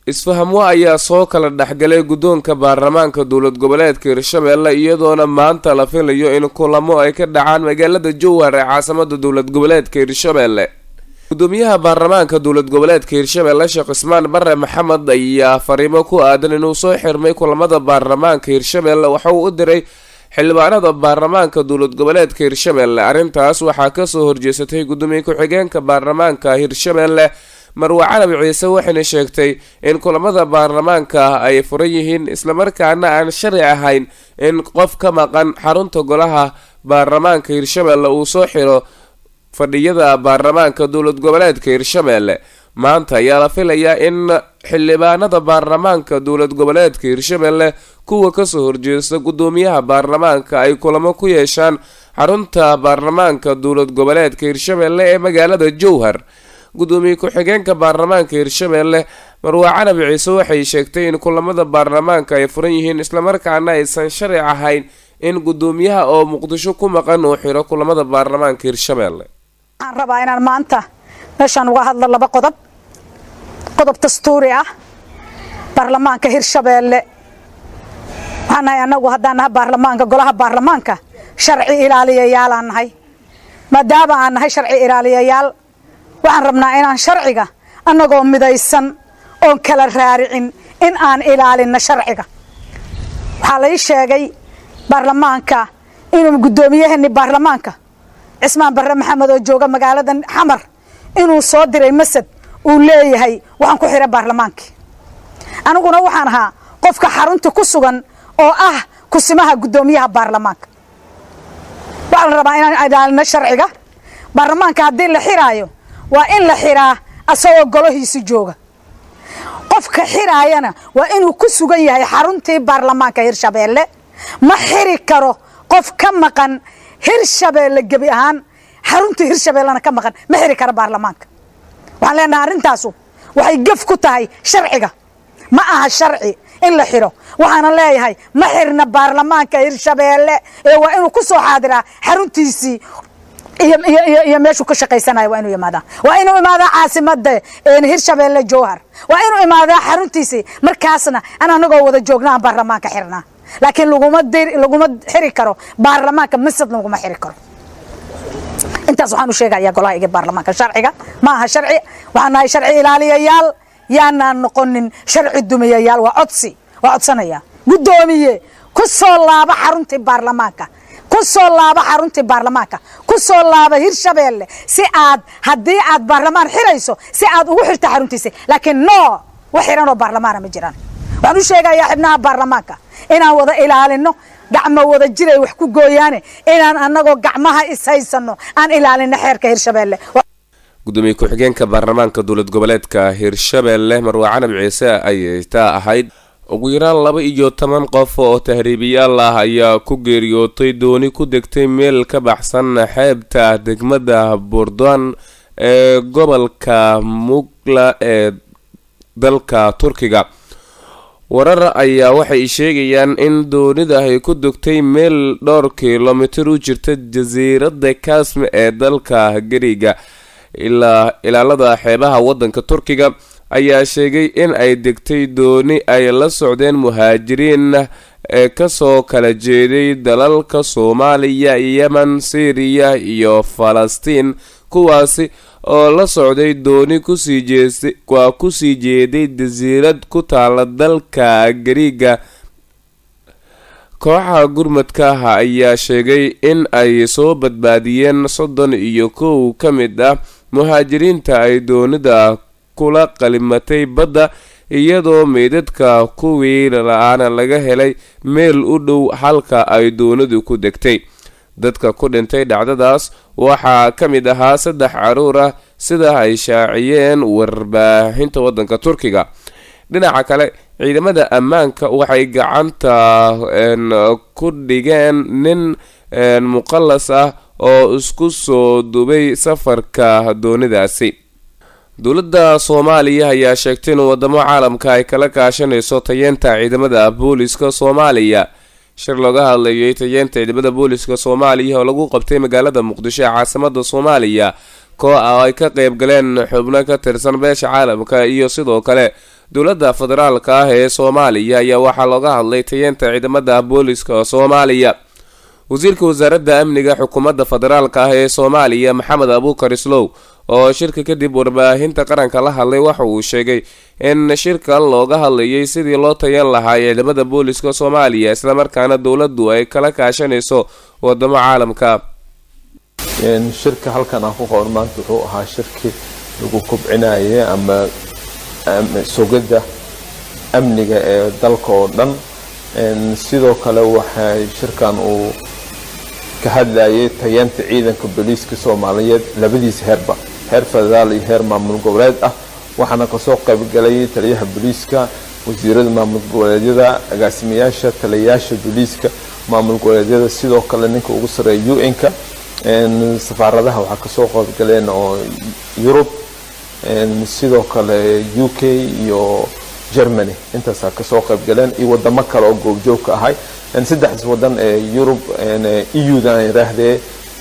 isfahamwo ayaa soo kala dhexgalay guddoonka baarlamaanka dowlad goboleedka hirshabeelle iyadoona maanta la filayo in kulamo ay ka dhacaan magaalada jowhar ee caasimada dowlad goboleedka hirshabeelle gudoomiyaha baarlamaanka dowlad goboleedka hirshabeelle sheekh cismaan bare maxamed ayaa fariimo ku aadan inuu soo xirmay kulamada baarlamaanka hirshabeelle waxa uu u diray xildhibaanada baarlamaanka dowlad goboleedka hirshabeelle arrintaas waxaa kasoo horjeesatay gudoomiye ku-xigeenka baarlamaanka hirshabeelle marwe carabi ciise waxayna sheegtay in kulamada baarlamaanka ay furan yihiin islamarkaana aan sharci ahayn in qof ka maqan xarunta golaha baarlamaanka hirshabeelle uu soo xiro fadhiyada baarlamaanka dowlad goboleedka hirshabeelle maanta ayaa la filayaa in xildhibaanada baarlamaanka dowlad goboleedka hirshabeelle kuwa kasoo horjeesta gudoomiyaha baarlamaanka ay kulamo ku yeeshaan xarunta baarlamaanka dowlad goboleedka hirshabeelle ee magaalada jowhar gudoomiye ku-xigeenka baarlamaanka hirshabeelle marwe carabi ciise waxay sheegtay in kulamada baarlamaanka ay furan yihiin islamarkaana aysan sharci ahayn in gudoomiyaha oo muqdisho ku maqan uu xiro kulamada baarlamaanka hirshabeelle waxaan rabaa inaan maanta meeshaan uga hadlo laba qodob qodob dastuuri ah baarlamaanka hirshabeelle waxaan nahay annagu haddaan nahay baarlamaanka golaha baarlamaanka sharci ilaaliyayaalaan nahay maadaama aan nahay sharci ilaaliyayaal waxaan rabnaa inaan sharciga annagoo midaysan oon kala raaricin in aan ilaalinno sharciga waxaa lai sheegay baarlamaanka inuu guddoomiyaheeni baarlamaanka cismaan barre maxamed oo jooga magaalada xamar inuu soo diray masad uu leeyahay waxaan ku xihay baarlamaankii aniguna waxaan ahaa qofka xarunta ku sugan oo ah kusimaha guddoomiyaha baarlamaanka waxaa la rabaa inaan ilaalino sharciga baarlamaanka haddii la xiraayo waa in la xiraa asagoo golahiisi jooga qofka xiraayana waa inuu ku sugan yahay xaruntii baarlamaanka hirshabeelle ma xiri karo qof ka maqan hirshabeelle gebi ahaan xaruntii hirshabeellena ka maqan ma xiri karo baarlamaanka waxaan leenahay arrintaasu waxay gef ku tahay sharciga ma aha sharci in la xiro waxaana leeyahay ma xirna baarlamaanka hirshabeelle ee waa inuu ku soo xaadiraa xaruntiisii iyo meeshuu ka shaqaysanayo waa inuu imaadaa waa inuu imaadaa caasimada hirshabeelle jowhar waa inuu imaadaa xaruntiisii markaasna an anagoo wada joogna aan baarlamaanka xirnaa laakiin laguma laguma xiri karo baarlamaanka masad laguma xiri karo intaas waxaan u sheegayaa golaha iga baarlamaanka sharciga ma aha sharci waxaan nahay sharci ilaaliyayaal yaanaan noqonin sharci dumiyayaal waa codsi waa codsanaya guddoomiye ku soo laaba xaruntii baarlamaanka ku soo laaba xaruntii baarlamaanka ku soo laaba hirshabeelle si aad haddii aad baarlamaan xirayso si aad ugu xirta xaruntiisa laakiin no wax xiranoo baarlamaana ma jiraan waxaan u sheegayaa xibnaha baarlamaanka inaan wada ilaalino gacmo wada jiray wax ku gooyaane inaan annagoo gacmaha ishaysano aan ilaalino xeerka hirshabeelle gudoomiye ku-xigeenka baarlamaanka dowlad goboleedka hirshabeelle marwe canab ciise ayay taa ahayd ugu yaraan laba iyo toban qof oo tahriibiyaal ah ayaa ku geeriyootay dooni ku degtay meel ka baxsan xeebta degmada buurdoan ee gobolka mugla ee dalka turkiga warar ayaa waxay sheegayaan in doonida ay ku degtay meel dhowr kilomitir u jirta jasiiradda kasme ee dalka gariga ilaa ilaalada xeebaha wadanka turkiga ayaa sheegay in ay degtay dooni ay la socdeen muhaajiriin ee kasoo kala jeeday dalalka soomaaliya yemen syriya iyo falastiin kuwaasi oo la socday dooni kusii jeestay waa kusii jeeday jasiirad ku taala dalka gariiga kooxaha gurmadka ah ayaa sheegay in ay soo badbaadiyeen soddon iyo kow ka mid ah muhaajiriinta ay doonida kula qalimatay badda iyadoo meydadka kuwii la-aana laga helay meel u dhow halka ay doonidu ku degtay dadka ku dhintay dhacdadaas waxaa ka mid ahaa saddex caruur ah sida ay shaaciyeen warbaahinta wadanka turkiga dhinaca kale ciidamada ammaanka waxay gacanta ku dhigeen nin muqalas ah oo isku soo dubay safarka doonidaasi dowladda soomaaliya ayaa sheegtay in wadamo caalamka ay kala kaashanayso tayeenta ciidamada booliska soomaaliya shir looga hadlayay tayeenta ciidamada booliska soomaaliya oo lagu qabtay magaalada muqdisho ee caasimada soomaaliya koo ah oo ay ka qeyb galeen xubno ka tirsan beesha caalamka iyo sidoo kale dowladda federaalka ah ee soomaaliya ayaa waxaa looga hadlay tayeenta ciidamada booliska soomaaliya wasiirka wasaaradda amniga xukuumadda federaalka ah ee soomaaliya maxamed abuukar islow oo shirka kadib warbaahinta qaranka la hadlay waxa uu sheegay in shirkan looga hadlayay sidii loo tayan lahaa ciidamada booliska soomaaliya islamarkaana dowladdu ay kala kaashanayso wadamo caalamka shirka halkan aan ku qoran maanta wuxuu ahaa shirki lagu kobcinayay ama sugidda amniga ee dalka oo dhan sidoo kale waxay shirkan uu ka hadlayay tayeenta ciidanka booliiska soomaaliyeed labadiisa heerba heer federaal iyo heer maamul goboleed ah waxaana kasoo qaybgalay taliyaha booliiska wasiirada maamul goboleedyada agaasimayaasha taliyayaasha booliiska maamul goboleedyada sidoo kale ninka ugu sareeya u-n-ka safaaradaha waxaa kasoo qaybgaleen oo yurub sidoo kale u k iyo germany intaasaa kasoo qaybgaleen iyo wadamo kale oo goobjoogka ahay saddexdaas wadan ee yurub eu-da iraahdee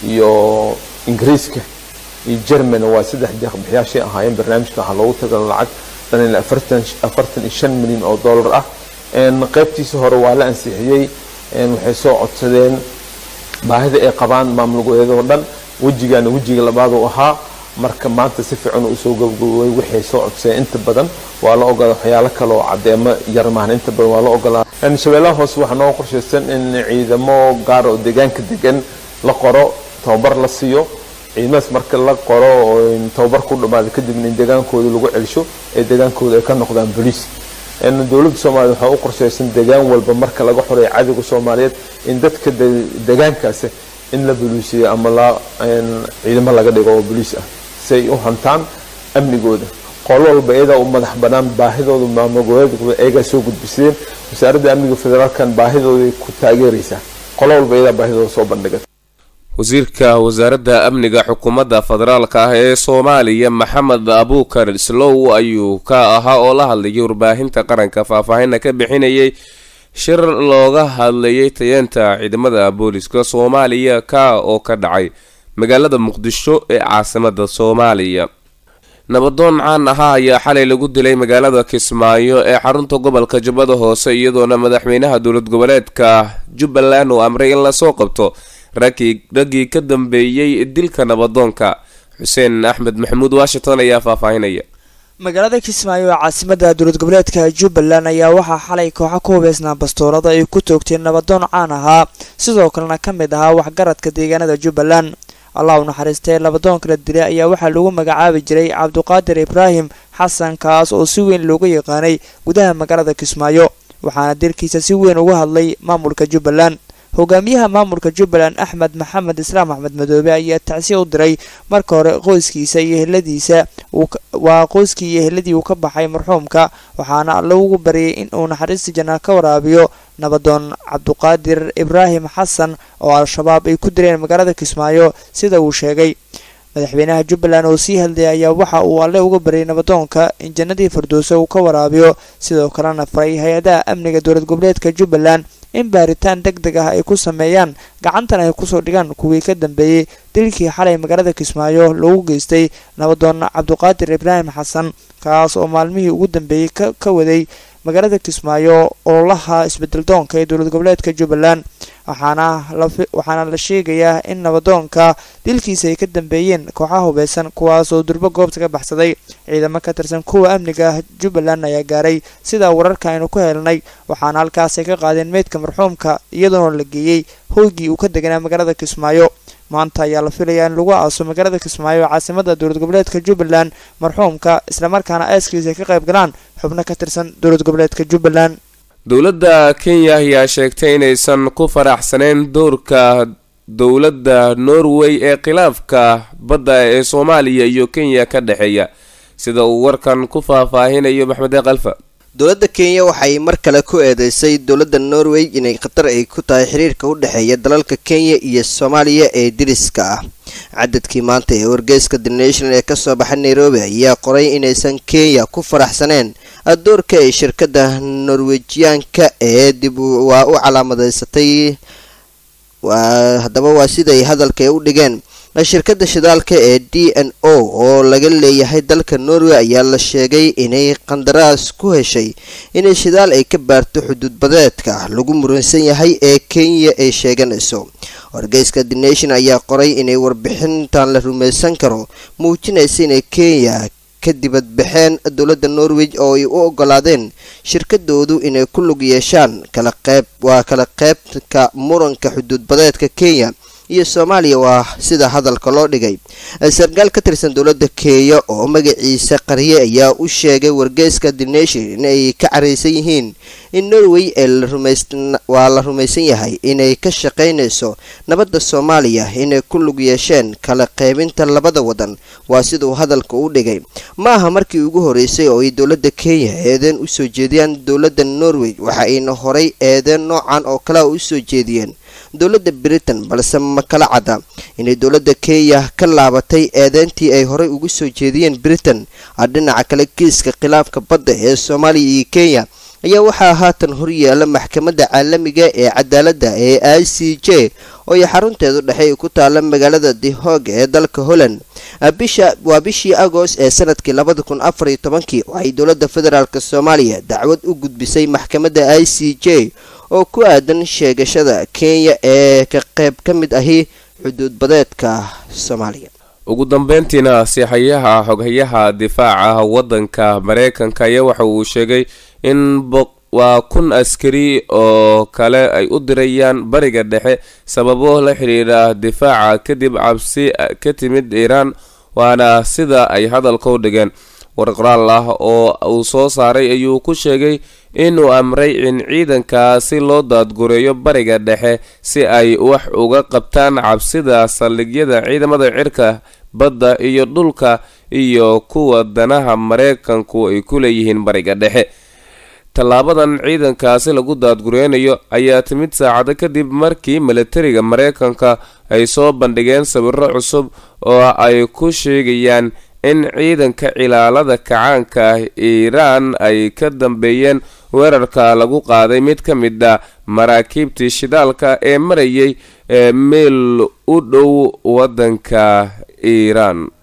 iyo ingiriiska iyo germany waa saddex deeqbixiyaashay ahaayeen barnaamijka waxaa loogu tagala lacag dhan afartan iyo shan milyan oo dollar ah qaybtiisa hore waa la ansixiyey waxay soo codsadeen baahida ay qabaan maamul goboleedoo dhan wejigaana wejiga labaad uu ahaa marka maanta si fiican usoo gabagaboway waxay soo codsadeen inta badan waa la ogolaa waxyaalo kale oo cadeemo yar maahan inta badan waa la ogolaa shabeellaha hoose waxaa noo qorshaysan in ciidamo gaar oo deegaanka degan la qoro tababar la siiyo ciidamadaas marka la qoro oo tababar ku dhamaada kadibna in deegaankooda lagu celsho ee deegaankooda ay ka noqdaan boliis dowladda soomaaliya waxaa u qorshaysan deegaan walba marka laga xoreeyo cadowga soomaaliyeed in dadka deegaankaasi in la boliisiyo ama la ciidamo laga dhigo oo boliis ah si ay u hantaan amnigooda qolo walba iyadaa u madax banaan baahidooda maamul goboleedka iyagaa soo gudbisadeen wasaaradda amniga federaalkan baahidooday ku taageeraysaa qolo walba iyadaa baahidooda soo bandhiga wasiirka wasaaradda amniga xukuumadda federaalka ah ee soomaaliya maxamed abuukar islow ayuu ka ahaa oo la hadlayay warbaahinta qaranka faahfaahinna ka bixinayay shir looga hadlayay tayeenta ciidamada booliska soomaaliya ka oo ka dhacay magaalada muqdisho ee caasimada soomaaliya nabadoon caan ahaa ayaa xalay lagu dilay magaalada kismaayo ee xarunta gobolka jubbada hoose iyadoona madaxweynaha dowlad goboleedka jubbaland uu amray in lasoo qabto raggii ka dambeeyey dilka nabadoonka xuseen axmed maxamuud washington ayaa faahfaahinaya magaalada kismaayo ee caasimada dowlad goboleedka jubbaland ayaa waxaa xalay kooxo ku hubeysnaa bastoorada ay ku toogteen nabadoon caan ahaa sidoo kalena ka mid ahaa waxgaradka deegaanada jubbaland allah u naxariistee nabadoonka la dilay ayaa waxaa lagu magacaabi jiray cabduqaadir ibraahim xasan kaas oo si weyn looga yaqaanay gudaha magaalada kismaayo waxaana dilkiisa si weyn uga hadlay maamulka jubbaland hogaamiyaha maamulka jubbaland axmed maxamed islaam axmed madoobe ayaa tacsi u diray marka hore qoyskiisa iyo heladiisa waa qoyskii iyo heladii uu ka baxay marxuumka waxaana alla ugu baryay in uu naxariista janaa ka waraabiyo nabadoon cabduqaadir ibraahim xasan oo al-shabaab ay ku dileen magaalada kismaayo sida uu sheegay madaxweynaha jubbaland oo sii hadlaya ayaa waxa uu alle uga baryay nabadoonka in jannadii firdowso uu ka waraabiyo sidoo kalena faray hay-adaha amniga dowlad goboleedka jubbaland in baaritaan deg deg ah ay ku sameeyaan gacantan ay kusoo dhigaan kuwii ka dambeeyey dilkii xalay magaalada kismaayo loogu geystay nabadoon cabduqaadir ibraahim xasan kaas oo maalmihii ugu dambeeyey ka waday magaalada kismaayo ololaha isbedeldoonka ee dowlad goboleedka jubbaland waxaana la sheegayaa in nabadoonka dilkiisa ay ka dambeeyeen kooxaha hubeysan kuwaas oo durbo goobta ka baxsaday ciidamo ka tirsan kuwa amniga jubbaland ayaa gaaray sidaa wararka aynu ku helnay waxaana halkaas ay ka qaadeen meydka marxuumka iyadoona la geeyey hoygii uu ka deganaa magaalada kismaayo maanta ayaa la filayaa in lagu aaso magaalada kismaayo caasimada dowlad goboleedka jubbaland marxuumka islamarkaana aaskiisa ay ka qayb galaan xubno ka tirsan dowlad goboleedka jubbaland dowladda kenya ayaa sheegtay inaysan ku faraxsaneyn doorka dowladda norway ee khilaafka badda ee soomaaliya iyo kenya ka dhexeeya sida uu warkan ku faahfaahinayo maxmed eekalfa dowladda kenya waxay mar kale ku eedeysay dowladda norway inay khatar ay ku tahay xiriirka u dhexeeya dalalka kenya iyo soomaaliya ee diriska ah cadadkii maanta ee wargeyska the national ee kasoo baxay nairobi ayaa qoray inaysan kenya ku faraxsaneen doorka ay shirkadda norwejiyaanka ee dib waa u calaamadeysatay haddaba waa siday hadalka u dhigeen shirkadda shidaalka ee d n o oo laga leeyahay dalka norway ayaa la sheegay inay qandaraas ku heshay inay shidaal ay ka baarto xuduudbadeedka lagu muransan yahay ee kenya ay sheeganayso wargeyska the nation ayaa qoray inay warbixintan la rumaysan karo muujinaysa inay kenya ka dibadbaxeen dowladda norway oo ay u ogolaadeen shirkadoodu inay ku lug yeeshaan kala qeyb waa kala qeybka muranka xuduudbadeedka kenya iyo soomaaliya waa sida hadalka loo dhigay sarkaal ka tirsan dowladda kenya oo magaciisa qarye ayaa u sheegay wargeyska the nation inay ka caraysan yihiin in norway waa la rumaysan yahay inay ka shaqaynayso nabadda soomaaliya inay ku lug yeesheen kala qaybinta labada wadan waa siduu hadalka u dhigay ma aha markii ugu horeysay oo ay dowladda kenya eedeen usoo jeediyaan dowladda norway waxa ayna horay eedeen noocan oo kalea usoo jeediyeen dowladda britain balse ma kala cadda inay dowladda kenya ka laabatay eedeyntii ay horey ugu soo jeediyeen britain dhinaca kale kiiska khilaafka badda ee soomaaliya iyo kenya ayaa waxaa haatan horyaala maxkamadda caalamiga ee cadaaladda ee i c j oo ay xarunteedu dhexe ay ku taala magaalada the hog ee dalka holland bisha waa bishii agost ee sanadkii labada kun afar iyo tobankii waxay dowladda federaalk soomaaliya dacwad u gudbisay maxkamadda i c j oo ku aadan sheegashada kenya ee ka qayb ka mid ahi xuduudbadeedka soomaaliya ugu dambeyntiina siixayaha xoghayaha difaaca waddanka mareykanka ayaa waxa uu sheegay in waa kun askari oo kale ay u dirayaan bariga dhexe sababo la xidhiidha difaaca kadib cabsi ka timid iiraan waana sida ay hadalka u dhigeen warqoraal ah oo uu soo saaray ayuu ku sheegay inuu amray in ciidanka si loo daadgureeyo bariga dhexe si ay wax uga qabtaan cabsida saldhigyada ciidamada cirka badda iyo dhulka iyo kuwa danaha mareykanku ay ku leeyihiin bariga dhexe tallaabadan ciidankaasi lagu daadgureynayo ayaa timid saacado kadib markii milatariga mareykanka ay soo bandhigeen sawiro cusub oo ay ku sheegayaan in ciidanka cilaalada kacaanka iiraan ay ka dambeeyeen weerarka lagu qaaday mid ka mid a maraakiibtii shidaalka ee marayay ee meel u dhow waddanka iiraan